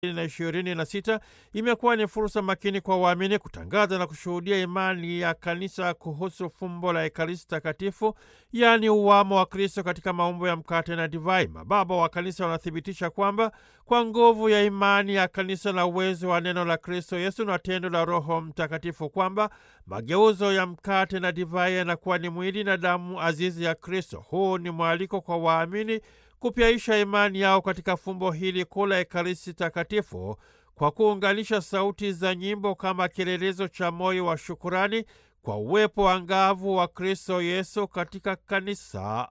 na ishirini na sita imekuwa ni fursa makini kwa waamini kutangaza na kushuhudia imani ya kanisa kuhusu fumbo la Ekaristi Takatifu, yaani uwamo wa Kristo katika maumbo ya mkate na divai. Mababa wa kanisa wanathibitisha kwamba kwa nguvu ya imani ya kanisa na uwezo wa neno la Kristo Yesu na tendo la Roho Mtakatifu kwamba mageuzo ya mkate na divai yanakuwa ni mwili na damu azizi ya Kristo. Huu ni mwaliko kwa waamini kupyaisha imani yao katika fumbo hili kuu la Ekaristi Takatifu kwa kuunganisha sauti za nyimbo kama kielelezo cha moyo wa shukurani kwa uwepo angavu wa Kristo Yesu katika kanisa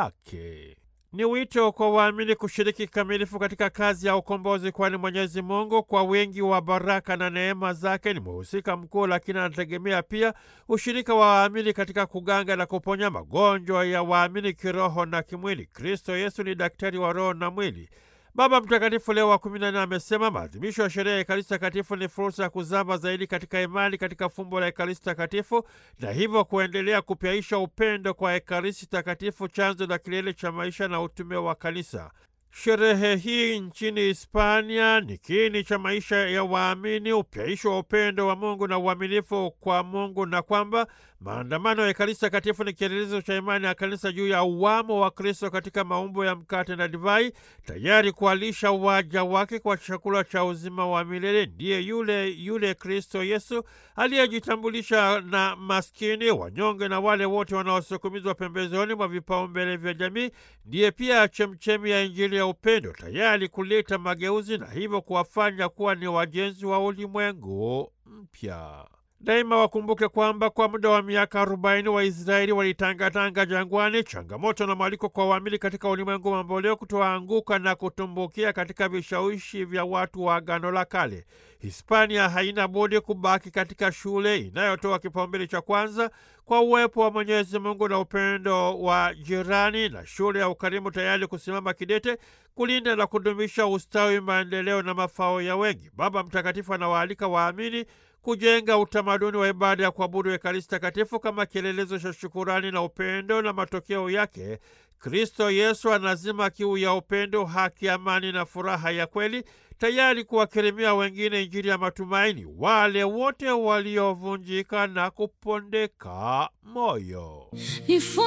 lake. Ni wito kwa waamini kushiriki kikamilifu katika kazi ya ukombozi, kwani Mwenyezi Mungu kwa wingi wa baraka na neema zake ni mhusika mkuu, lakini anategemea pia ushirika wa waamini katika kuganga na kuponya magonjwa ya waamini kiroho na kimwili. Kristo Yesu ni daktari wa roho na mwili. Baba Mtakatifu Leo wa kumi na nne amesema maadhimisho ya sherehe ya Ekaristi Takatifu ni fursa ya kuzama zaidi katika imani katika fumbo la Ekaristi Takatifu na hivyo kuendelea kupyaisha upendo kwa Ekaristi Takatifu, chanzo na kilele cha maisha na utume wa Kanisa. Sherehe hii nchini Hispania ni kiini cha maisha ya waamini, upyaisho wa upendo wa Mungu na uaminifu kwa Mungu, na kwamba maandamano ya Ekaristi Takatifu ni kielelezo cha imani ya Kanisa juu ya uwamo wa Kristo katika maumbo ya mkate na divai, tayari kuwalisha waja wake kwa chakula cha uzima wa milele. Ndiye yule yule Kristo Yesu aliyejitambulisha na maskini, wanyonge na wale wote wanaosukumizwa pembezoni mwa vipaumbele vya jamii. Ndiye pia chemchemi ya Injili ya upendo, tayari kuleta mageuzi na hivyo kuwafanya kuwa ni wajenzi wa ulimwengu mpya. Daima wakumbuke kwamba kwa muda wa miaka arobaini Waisraeli walitangatanga jangwani, changamoto na mwaliko kwa waamini katika ulimwengu mamboleo kutoanguka na kutumbukia katika vishawishi vya watu wa Agano la Kale. Hispania haina budi kubaki katika shule inayotoa kipaumbele cha kwanza kwa uwepo wa Mwenyezi Mungu na upendo wa jirani, na shule ya ukarimu tayari kusimama kidete kulinda na kudumisha ustawi, maendeleo na mafao ya wengi. Baba Mtakatifu anawaalika waamini kujenga utamaduni wa ibada ya kuabudu Ekaristi Takatifu kama kielelezo cha shukurani na upendo, na matokeo yake Kristo Yesu anazima kiu ya upendo, haki, amani na furaha ya kweli, tayari kuwakirimia wengine Injili ya matumaini, wale wote waliovunjika na kupondeka moyo.